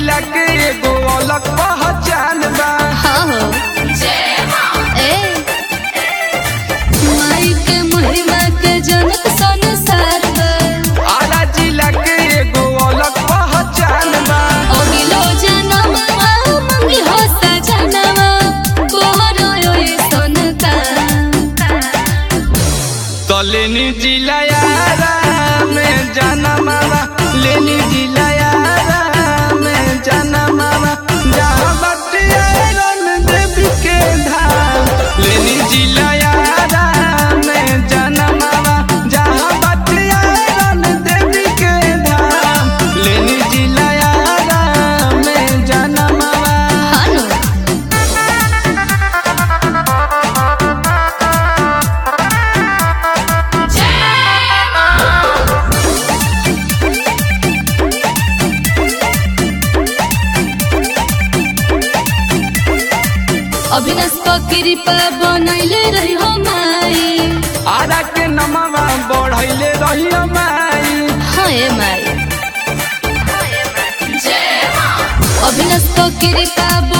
जिला के एगो अलग पहचान बा हाँ हो ए माई के महिमा के जनक संसार पर आला जिला के एगो अलग पहचान बा अगिलो जनमवा मंगी हो सजनवा कोहरो ये सोनका तो लेनी जिला यारा में जाना मामा लेनी जिला यारा में जाना मामा जहाँ बटिया रन देवी के धाम लेनी जिला यारा में जाना मामा जहाँ बटिया रन देवी के धाम लेनी जिला यारा में जाना मामा हानो अविनाश को कृपा बनैले रही हो माई आरा के नमवा बढ़ैले रही माई हाँ ए माई अविनाश को कृपा